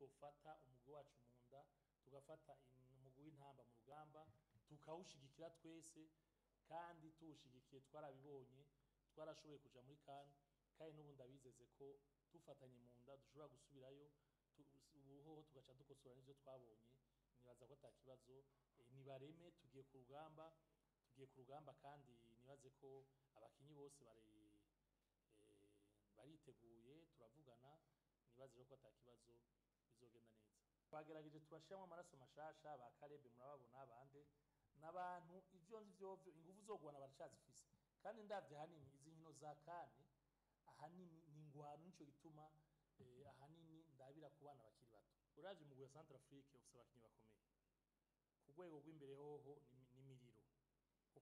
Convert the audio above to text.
twofata umugwi wacu mu nda tugafata in- umugwi w'intamba mu rugamba tukawushigikira twese kandi tuwushigikiye twarabibonye twarashoboye kuja muri kan kandi n'ubu ndabizeze ko dufatanye mu nda dushobora gusubirayo tu- ubuhoho tugaca dukosora n'ivyo twabonye nibaza ko ata kibazo eh, nibareme tugiye ku rugamba tugiye ku rugamba kandi nibaze ko abakinyi bose bari eh, bariteguye turavugana nibaze rero ko ata kibazo bizogenda neza twagerageje turashiramo amaraso mashasha ba karebe murababona bande n'abantu ivyo nzi vyovyo ingufu zo guhana baracazifise kandi ndavye ahanini izi nkino za kane ahanini ni ingwano nico gituma eh, ahanini ndabira ku bana bakiri bato uravye umugwi wa Centrafrique ufise abakinyi bakomeye ku rwego rw'imbere hoho ni